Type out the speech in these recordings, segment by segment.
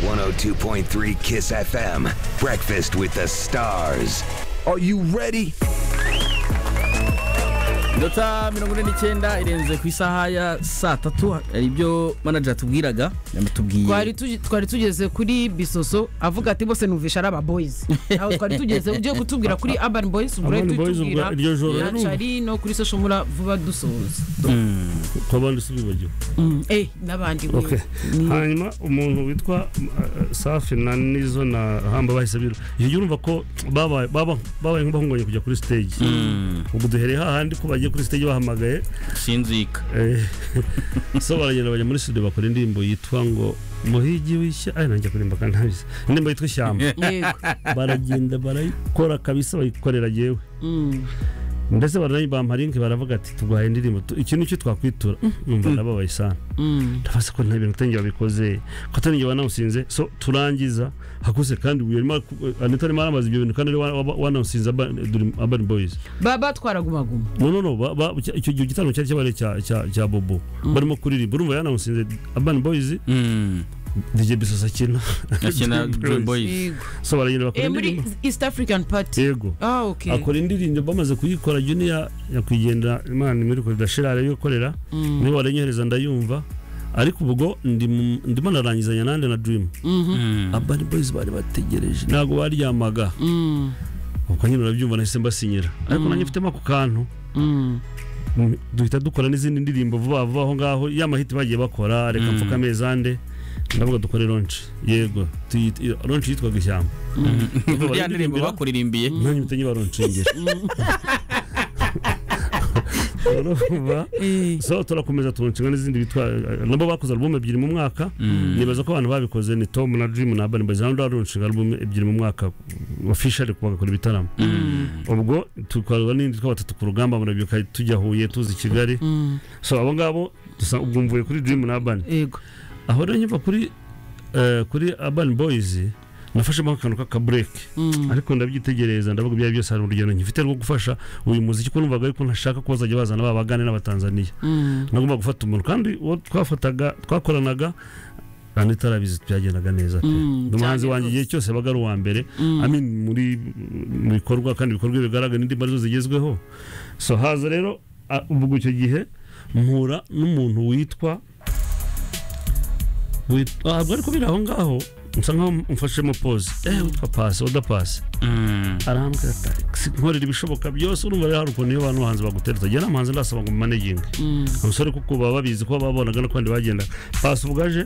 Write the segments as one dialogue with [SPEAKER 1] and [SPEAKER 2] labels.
[SPEAKER 1] 102.3 Kiss FM. Breakfast with the stars. Are you ready?
[SPEAKER 2] inota mirongo ine n'icyenda irenze ku isaha ya saa tatu hari ibyo manager tubwiraga
[SPEAKER 3] twari
[SPEAKER 2] yamutubwiye
[SPEAKER 3] tugi- twari tugeze kuri bisoso avuga ati bose numvisha ari aba boys aho twari tugeze ugiye kutubwira kuri urban boys ubwo
[SPEAKER 4] Urban Boys,
[SPEAKER 3] tubwira
[SPEAKER 4] ubwo iryo joro
[SPEAKER 3] na
[SPEAKER 4] yarumva.
[SPEAKER 3] cari no kuri social mura vuba dusoza
[SPEAKER 4] twabandi sibibagiwe
[SPEAKER 3] Mm, eh n'abandi
[SPEAKER 4] Okay.
[SPEAKER 3] wewe Ni-
[SPEAKER 4] hanyuma umuntu witwa uh, safi na nizo na hamba bahise biro iyo gihe urumva ko babaye baba- babaye nk'abahunganye kujya kuri stage ubwo duhereye hahandi ko bagiye kuri stage bahamagaye
[SPEAKER 2] sinzika
[SPEAKER 4] eh, so baragenda bajya muri studio bakora indirimbo yitwa ngo muhigi w'ishya ari nanjye kurimba kandi ntabizi indirimbo yitwa ishyamba
[SPEAKER 3] yego
[SPEAKER 4] baragenda barayikora kabisa bayikorera yewe
[SPEAKER 3] Mm,
[SPEAKER 4] mbese baranayibampa link baravuga ati tuguhaye indirimbo tu- iki nicyo twakwitura numva ndababaye sana
[SPEAKER 3] mm.
[SPEAKER 4] ndabaza ko nta bintu utenge wabikoze ko atari njye wanawusinze so turangiza hakuze kandi uyu arimo anita arimo aramaza ibyo bintu kandi ari wa- wa- wanawusinze Urban- Dream- urban boys
[SPEAKER 3] baba twaragumaguma
[SPEAKER 4] no no no ba- ba- icyo icyo gihe igitaramo cyari cyabaye cya- cya cya bobo barimo kuririmba urumva yanawusinze urban boys DJ Bisosa akina
[SPEAKER 2] akina
[SPEAKER 4] Dream
[SPEAKER 2] Dream
[SPEAKER 4] Boys.
[SPEAKER 2] Boys
[SPEAKER 3] Yego.
[SPEAKER 4] so baragenda
[SPEAKER 3] eh
[SPEAKER 4] bakora
[SPEAKER 3] muri
[SPEAKER 4] indirimbo
[SPEAKER 3] East African party
[SPEAKER 4] yego
[SPEAKER 3] ah okay
[SPEAKER 4] akora indirimbo bamaze kuyikora junior nyakwigendera imana imuriko ridashira ariyo ikorera
[SPEAKER 3] Mm,
[SPEAKER 4] niba waranyohereza ndayumva ariko ubwo ndi mu- ndimo narangizanya nande na dream
[SPEAKER 3] mhm,
[SPEAKER 4] abari boys bari bategereje ntabwo baryamaga
[SPEAKER 3] mm,
[SPEAKER 4] ubwo nyine urabyumva nahise mbasinyira ariko nanjye mfitemo ako kantu
[SPEAKER 3] mm.
[SPEAKER 4] mm, duhita dukora n'izindi ndirimbo vuba vuba aho ngaho ya mahiti bagiye bakora reka mfuka amezi ande ndavuga dukore ronci yego tuyita- iyo- ronci yitwaga ishyamba
[SPEAKER 2] ya ndirimbo bakuririmbiye
[SPEAKER 4] nanjye mpita nyiba ronci ngera urumva
[SPEAKER 3] Eh,
[SPEAKER 4] so turakomeza tunshinga n'izindi bitwa nabo bakoze album ebyiri mu mwaka nibaza ko abantu babikoze ni Tom na Dream na Urban Boys nabo barunshinga album ebyiri mu mwaka officially kuba bakora ibitaramo ubwo tukorwa n'indi twa batatu ku rugamba murabyuka tujya Huye tuzi Kigali
[SPEAKER 3] mm,
[SPEAKER 4] so abo ngabo dusa ubwo mvuye kuri Dream na Urban
[SPEAKER 3] yego
[SPEAKER 4] aho rero nyumva kuri eh, kuri Urban Boys nafashemo akantu k'aka break
[SPEAKER 3] Mm,
[SPEAKER 4] ariko ndabyitegereza ndavuga ibyo ari byo byose hari urugendo nkifite rwo gufasha uyu muziki ko numvaga ariko ntashaka ko bazajya bazana babagane n'abatanzaniya
[SPEAKER 3] mm.
[SPEAKER 4] nagomba gufata umuntu kandi uwo twafataga twakoranaga kandi itarabizi byagendaga neza pe
[SPEAKER 3] Mm,
[SPEAKER 4] Ndi umuhanzi
[SPEAKER 3] cyane
[SPEAKER 4] wanjye igihe cyose yabaga ari uwa mbere I mean, muri mu bikorwa kandi ibikorwa bigaragara n'indi mbaraga zigezweho so haza rero a- ubwo icyo gihe mpura n'umuntu witwa wit- ah, ntabwo ariko biri aho ngaho nsa nkaho mfashemo pose eh witwa pasi oda pasi arambwira ati "Si- nkorera ibishoboka byose urumva rero hari ukuntu iyo abantu bahanzi bagutereta njye nta muhanzi ndasaba ngo maneginge umusore kuko baba babizi ko babonaga no kandi bagenda pasi ubwaje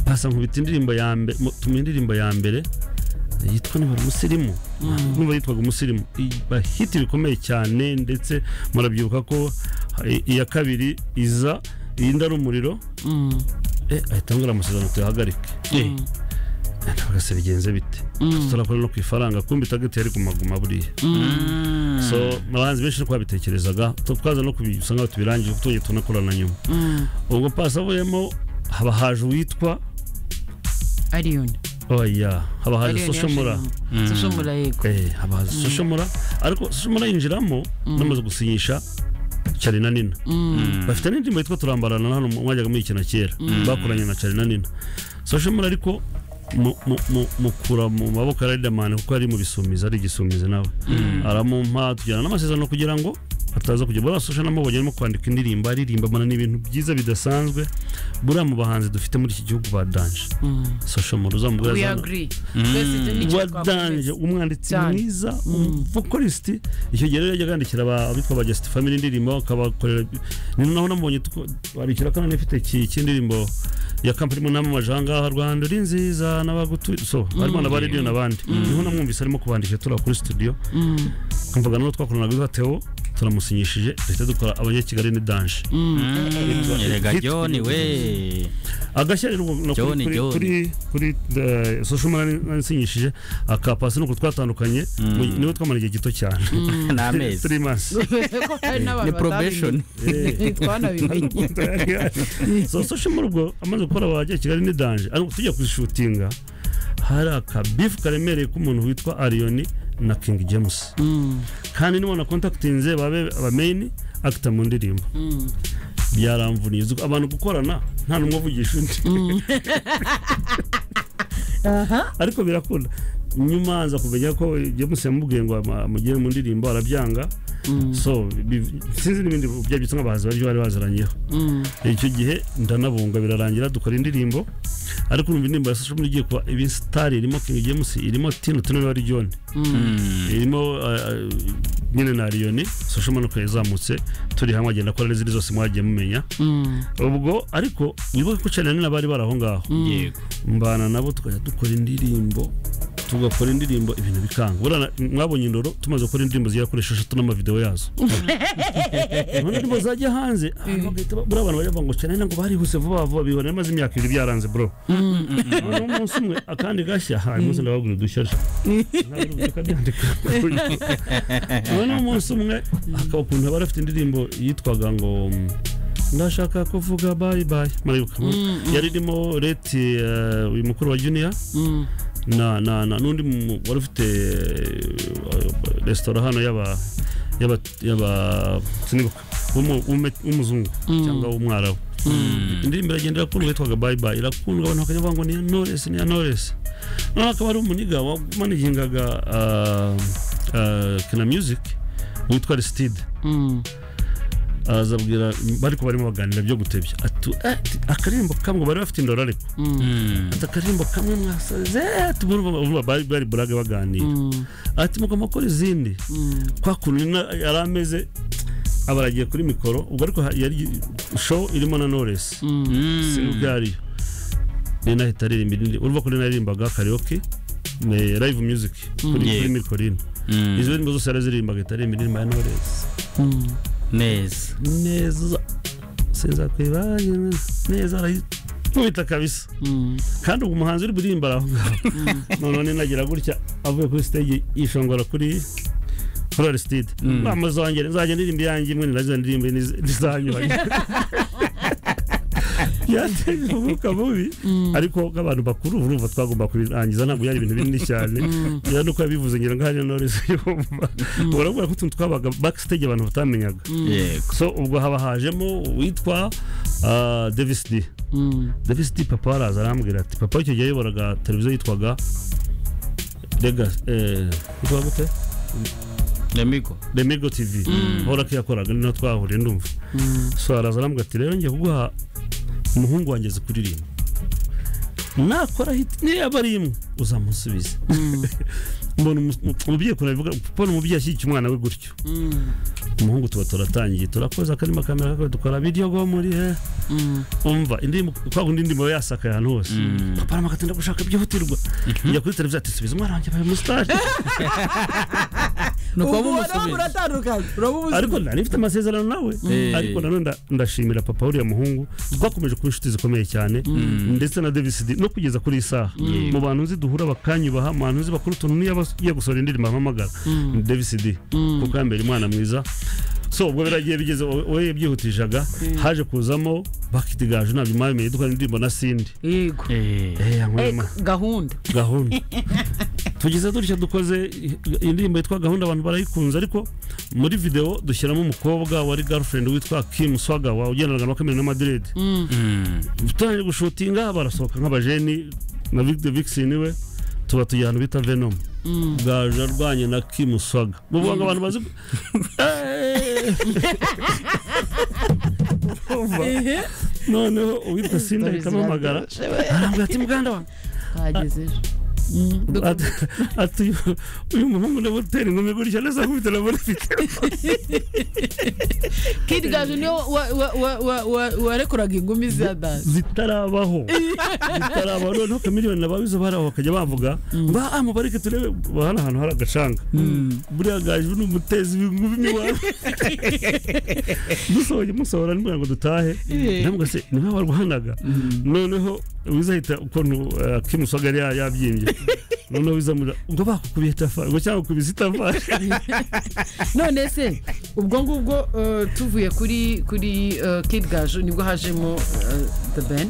[SPEAKER 4] pasa nkubita indirimbo ya mbere tuma indirimbo ya mbere yitwa n'ubari umusirimu n'ubu yitwaga umusirimu I- bahiti bikomeye cyane ndetse murabyibuka ko i- iya kabiri iza iyi ndari umuriro
[SPEAKER 3] Mm,
[SPEAKER 4] eh ahita ambwira amasezerano tuyahagarike
[SPEAKER 2] Eh,
[SPEAKER 4] ndavuga se bigenze bite turakora no ku ifaranga kumbi tageti yari gumaguma buriya
[SPEAKER 2] mm.
[SPEAKER 4] so abahanzi benshi niko babitekerezaga tu- twaza no kubisa nkaho tubirangije kuko tujya tunakorana nyuma
[SPEAKER 3] mm.
[SPEAKER 4] ubwo pasi avuyemo haba haje uwitwa
[SPEAKER 3] Allioni.
[SPEAKER 4] oya haba haje
[SPEAKER 3] Allioni
[SPEAKER 4] soshomura
[SPEAKER 3] yashinzwe. Soshomura yego.
[SPEAKER 4] eh haba haje soshomura ariko soshomura yinjiramo namaze gusinyisha Charina Nina bafite n'indirimbo yitwa turambarana na hano mwajyaga muyikina kera bakoranye na Charina Nina soshomura ariko mu- mu- mu- mukura mu maboko ya Riderman kuko ari mu bisumizi ari igisumizi nawe aramumpa tujyana n'amasezerano kugira ngo ataza kujya buriya sosha namubonye arimo kwandika indirimbo aririmba mana ni ibintu byiza bidasanzwe buriya mu bahanzi dufite muri iki gihugu ba danje sosha mu uzamubwira
[SPEAKER 3] We
[SPEAKER 4] azana-
[SPEAKER 3] agree. Twese icyo ni icyo
[SPEAKER 4] wadanje
[SPEAKER 3] twakomeza.
[SPEAKER 4] umwanditsi
[SPEAKER 3] Cyane.
[SPEAKER 4] mwiza umuvokalisiti icyo gihe rero yajyaga yandikira aba- abitwa ba Just Family indirimbo akabakorera ni naho namubonye tuko- bandikira kandi anafite iki- cy'indirimbo ya kampani mu namamaje aha ngaha Rwanda uri nziza n'abagutuye so harimo na ba radiyo n'abandi niho namwumvise arimo kubandikira turi aho kuri studio
[SPEAKER 3] Mm,
[SPEAKER 4] mvuga n'uwo twakoranaga witwa Theo turamusinyishije duhita dukora abanyakigali ni danje
[SPEAKER 3] mm.
[SPEAKER 2] Mm, erega John we
[SPEAKER 4] agashya rero no kuri,
[SPEAKER 2] John,
[SPEAKER 4] kuri,
[SPEAKER 2] John.
[SPEAKER 4] kuri, kuri uh, social media nansinyishije akapasi nuko twatandukanye mu- niwe twamara igihe gito cyane
[SPEAKER 2] ni amezi
[SPEAKER 4] three months
[SPEAKER 3] Ko hari
[SPEAKER 2] ni
[SPEAKER 3] n'abantu
[SPEAKER 2] probation
[SPEAKER 3] batabimenye. Twanabimenye.
[SPEAKER 4] so social muri ubwo amaze gukora abajya kigali ni danje ariko tujya kuzishutinga hari akabifu karemereye k'umuntu witwa ariyoni na king james
[SPEAKER 3] Mm,
[SPEAKER 4] kandi niba nakontakitinze babe abameyini akita mu ndirimbo
[SPEAKER 3] mm.
[SPEAKER 4] byaramvuniye Uzi ko abantu gukorana nta n'umwe avugisha undi
[SPEAKER 3] aha
[SPEAKER 4] ariko birakunda nyuma nza kumenya ko ibyo musi yamubwiye ngo ama- amugire mu ndirimbo arabyanga so bi- sinzi n'ibindi byabitse nk'abahanzi baryo bari baziranyeho icyo gihe ndanabunga birarangira dukora indirimbo ariko urumva indirimbo ya social media igiye kuba iba star irimo King James irimo Tino Tino na John irimo eh, eh, nyine na Lion social media ko yazamutse turi hamwe agenda akora n'izindi zose mwagiye mumenya ubwo ariko wibuke ko cyane n'abari bari aho ngaho
[SPEAKER 5] yego
[SPEAKER 4] mbana nabo tukajya dukora indirimbo tugakora indirimbo ibintu bikanga Buriya na- mwabonye indoro tumaze gukora indirimbo zigera kuri esheshatu n'amavidewo yazo None indirimbo zajya hanze ah, bagahita ba- buriya abantu bajya bavuga ngo cyane ngo barihuse vuba vuba bihora bimaze imyaka ibiri byaranze bro noneho umunsi umwe akandi gashya hari umunsi ndababwira udushya tukabyandika noneho umunsi umwe akaba ukuntu bari bafite indirimbo yitwaga ngo mm, ndashaka kuvuga bye bye muribuka yari irimo leti eh, uyu mukuru wa junior na na na n'undi mu- wari ufite eh, resitora hano y'aba y'aba y'aba sinibuka w'umu- w'umu- w'umuzungu cyangwa w'umwarabu indirimbo iragenda irakundwa yitwaga bye bye irakundwa abantu bakajya bavuga ngo ni iya Knowless ni iya Knowless noneho akaba ari umuniga wamanagingaga ah, ah, kina music witwa Aristide araza abwira bariko barimo baganira byo gutebya ati "Eh, ati, akaririmbo kamwe bari bafite indoro ariko ati akaririmbo kamwe mwasoze tumurumva bari bari burage baganira ati mugomba gukora izindi kwa kuntu na- yari ameze aba aragiye kuri mikoro ubwo ariko ha- yari show irimo na Knowless sinugariyo nina ahita aririmba irindi urumva ko nina aririmbaga karaoke ni live music kuri
[SPEAKER 5] Yeah.
[SPEAKER 4] kuri Mikorino izo ndirimbo zose yarazirimbaga ahita aririmba indirimbo ya Knowless
[SPEAKER 5] neza
[SPEAKER 4] neza sinzakwibagira neza arayikubita kabisa kandi uwo muhanzi uri buririmba araho ngaho noneho ninagira gutya avuye kuri stage yishongora kuri kuri Aristide bamuzongere nzajya ndirimba iyanjye imwe ninazo ndirimba nizanyuranye yateje umwuka mubi ariko nk'abantu bakuru urumva twagomba kubirangiza ntabwo yari ibintu binini cyane rero nuko yabivuze ngira ngo hariya nore ziyumva urabona ko utuntu twabaga backstage abantu batamenyaga
[SPEAKER 5] yego
[SPEAKER 4] so ubwo haba hajemo uwitwa ah, davis d davis d papa araza arambwira ati papa icyo gihe yayoboraga televiziyo yitwaga Legacy, eh, yitwaga gute
[SPEAKER 5] nyamigo
[SPEAKER 4] remigo tv hora ko yakoraga niho twahuriye ndumva so araza arambwira ati rero ngiye kuguha umuhungu wanjye azi kuririmba nakora hiti niba ari imwe uzamusubize mbona umu- umubyeyi ukuntu abivuga mbona umubyeyi ashyigikiye umwana we gutyo umuhungu tuba turatangiye turakoza akarima kamera kakwe dukora video go muri he umva indirimbo kwa kundi indirimbo aba yasakaye ahantu hose papa aramuka ati gushaka byihutirwa njya kuri televiziyo ati subiza umwana wanjye abaye mu stage
[SPEAKER 2] ni
[SPEAKER 3] ubu
[SPEAKER 2] ukuba
[SPEAKER 3] uraba
[SPEAKER 2] mumusubiza
[SPEAKER 3] muratandukanye uraba
[SPEAKER 4] ariko
[SPEAKER 3] ubuzima
[SPEAKER 4] nari mfite amasezerano nawe
[SPEAKER 2] Eh.
[SPEAKER 4] ariko nanone nda- ndashimira papa uriya muhungu twakomeje kuba inshuti zikomeye cyane ndetse na Davis D no kugeza kuri iyi saha mu bantu nzi duhura bakanyubaha mu bantu nzi bakora utuntu niyo aba- iyo gusohora indirimbo ampamagara ni Davis D kuko yambera umwana mwiza so ubwo biragiye bigeze wowe- wowe yabyihutishaga haje kuzamo bakiti gaje ntabyo mwamenye dukora indirimbo na Cindy
[SPEAKER 3] yego
[SPEAKER 4] eh yankwema
[SPEAKER 3] Eh, gahunda
[SPEAKER 4] gahunda tugize dutya dukoze indirimbo yitwa gahunda abantu barayikunze ariko muri video dushyiramo umukobwa wari girlfriend witwa Kim Swaga wa ugendanaga na Kamena Madrid tutangije gushutinga barasohoka nk'abajeni na Vic the Vixen we tuba tugiye ahantu bita Venom bwaje arwanye na Kim Swaga muvuga ngo abantu bazi Eh. Urumva? noneho uwitwa Sinda ahita ampamagara arambwira ati muganda wanjye
[SPEAKER 3] twageze ejo
[SPEAKER 4] Ati- ati uyu- uyu muhungu na buteri inkumi gutya neza akubita na bonifite
[SPEAKER 3] kid gaju niyo wa- wa- wa- wa- wa- warekoraga ingumi za dance
[SPEAKER 4] zitarabaho zitarabaho noneho kamiliyoni nabo izo baraho bakajya bavuga mba ah mubareke turebe hano ahantu hari agacanga buriya gaju ni umutezi w'inkumi miwabo dusohoye musohora nimwe ngo dutahe ndamubwira se ni mwe warwanaga noneho wizahita ukuntu eh, kimusaga yari ya- yabyimbye noneho wizamura ubwo bakukubiye tafa ngo cyangwa kubizi tafa
[SPEAKER 3] none se ubwo ngubwo eh, tuvuye kuri kuri eh, kid gaju nibwo hajemo eh, the ben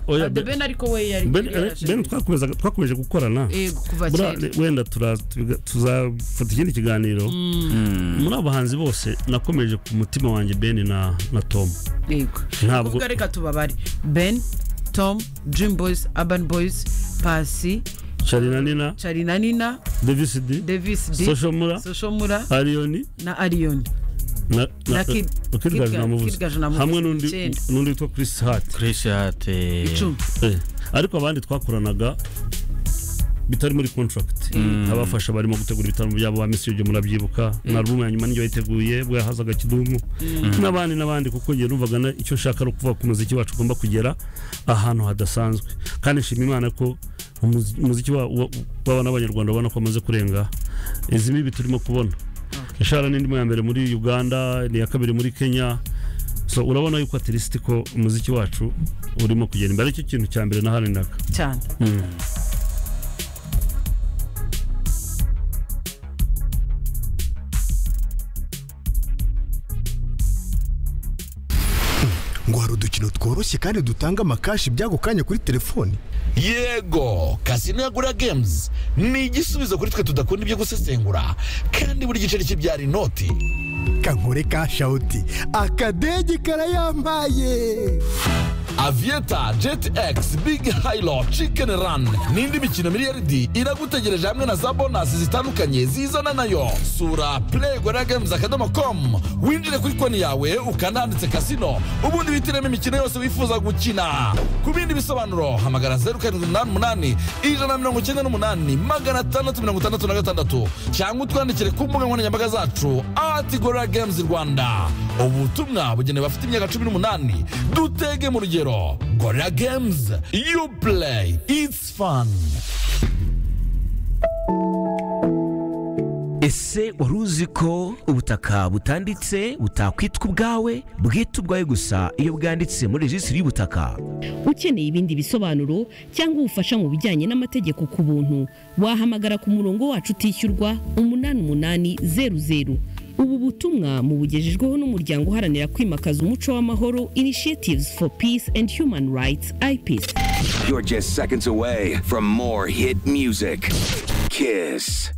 [SPEAKER 4] oya
[SPEAKER 3] the ben ariko we yari
[SPEAKER 4] Ben-
[SPEAKER 3] yari yaje
[SPEAKER 4] Ben twakomezaga- twakomeje gukorana
[SPEAKER 3] yego kuva
[SPEAKER 4] Buriya
[SPEAKER 3] kera
[SPEAKER 4] wenda tura- tubiga- tuzafata ikindi kiganiro muri abo bahanzi bose nakomeje ku mutima wanjye Ben na na Tom
[SPEAKER 3] yego
[SPEAKER 4] Ntabwo-
[SPEAKER 3] ntabwo reka tubabare ben tom dream boys urban boys pasi
[SPEAKER 4] Charly na Nina
[SPEAKER 3] cari na nina
[SPEAKER 4] Davis D
[SPEAKER 3] davis d
[SPEAKER 4] Social Mula
[SPEAKER 3] soshomura
[SPEAKER 4] Arioni
[SPEAKER 3] na ariyoni
[SPEAKER 4] na
[SPEAKER 3] Na Kid- Kid
[SPEAKER 4] Kidgaju
[SPEAKER 3] Gaju-
[SPEAKER 4] namuvuze
[SPEAKER 3] Kid Gaju namuvuze,
[SPEAKER 4] hamwe n'undi
[SPEAKER 3] icyenda.
[SPEAKER 4] n'undi witwa Chris Hart
[SPEAKER 5] Chris Hart eh,
[SPEAKER 3] icumi
[SPEAKER 4] Eh, ariko abandi twakoranaga bitari muri contract abafasha barimo gutegura ibitaramo byabo ba Miss Jojo murabyibuka na album ya nyuma niyo yayiteguye bwo yahazaga kidumu n'abandi n'abandi kuko njye numvaga na- icyo nshaka ari ukuvuga ku muziki wacu ugomba kugera ahantu hadasanzwe kandi nshima Imana ko umuzi- umuziki wa- wa- w'abana b'abanyarwanda ubona ko amaze kurenga izi mibi turimo kubona ishara n'indimo ya mbere muri Uganda ni iya kabiri muri Kenya so urabona yuko at least ko umuziki wacu urimo kugenda imbere icyo kintu cya mbere nahaninaga
[SPEAKER 3] cyane
[SPEAKER 6] ngo hari udukino tworoshye kandi dutanga amakashi by'ako kanya kuri telefoni
[SPEAKER 7] yego kasino ya gura games ni igisubizo kuri twe tudakunda ibyo gusesengura kandi buri giceri kibyara inoti
[SPEAKER 6] kankore ka shawuti akadege karayambaye
[SPEAKER 7] avieta jet x big hilo chicken run n'indi mikino miliyaridi iragutegereje hamwe na za bonasi zitandukanye zizana nayo sura playgoragamesa akadomo com winjire kuri konti yawe ukanahanditse kasino ubundi wihitiremo imikino yose wifuza gukina ku bindi bisobanuro hamagara zeru karindwi umunani umunani ijana na mirongo icyenda n'umunani magana atandatu mirongo itandatu na gatandatu cyangwa utwandikire ku mbuga nkoranyambaga zacu ati gorira games rwanda ubutumwa bugenewe abafite imyaka cumi n'umunani dutege mu rugero gorira games you play it's fun
[SPEAKER 8] ese wari uzi ko ubutaka butanditse butakwitwa ubwawe bwita ubwawe gusa iyo bwanditse muri rejisitiri y'ubutaka
[SPEAKER 9] ukeneye ibindi bisobanuro cyangwa ubufasha mu bijyanye n'amategeko ku buntu wahamagara ku murongo wacu utishyurwa umunani umunani zeru zeru ubu butumwa mubugejejweho n'umuryango uharanira kwimakaza umuco w'amahoro initiatives for peace and human rights ipc
[SPEAKER 1] You're just seconds away from more hit music. Kiss.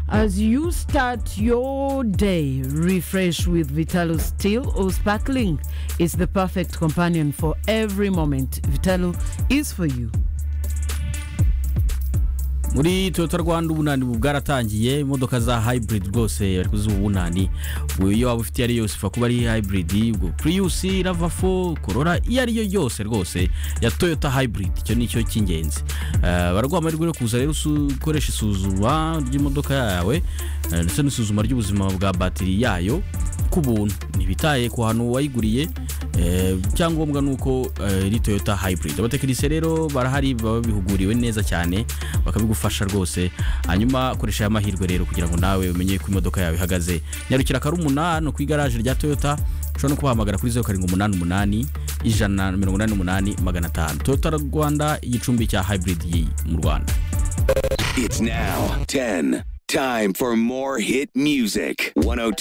[SPEAKER 3] As you start your day, refresh with Vitalo Steel or Sparkling. It's the perfect companion for every moment. Vitalo is for you.
[SPEAKER 2] muri toyota rwanda ubunani ubu bwaratangiye imodoka za hybrid rwose bari kuziha ubunani Ubu iyo waba ufite iyo ari yose ushobora kuba ari hybrid ubwo priyusi rava fo korora iyo ari yo yose rwose ya toyota hybrid icyo ni cyo cy'ingenzi Eh, baraguha amahirwe yo kuza rero usu- ukoresha isuzuma ry'imodoka yawe eh, ndetse n'isuzuma ry'ubuzima bwa batiri yayo ku buntu ntibitaye ku hantu wayiguriye eh, icyangombwa ni uko eh, iri toyota hybrid abatekinisiye rero barahari baba bihuguriwe neza cyane bakabigufasha rwose hanyuma koresha aya mahirwe rero kugira ngo nawe umenye uko imodoka yawe ihagaze nyarukira karumuna hano ku igaraje rya toyota ushobora no kubahamagara kuri zeru karindwi umunani umunani ijana na mirongo inani n'umunani magana atanu toyota rwanda igicumbi cya hybrid yi mu rwanda
[SPEAKER 1] It's now 10. Time for more hit music. 102.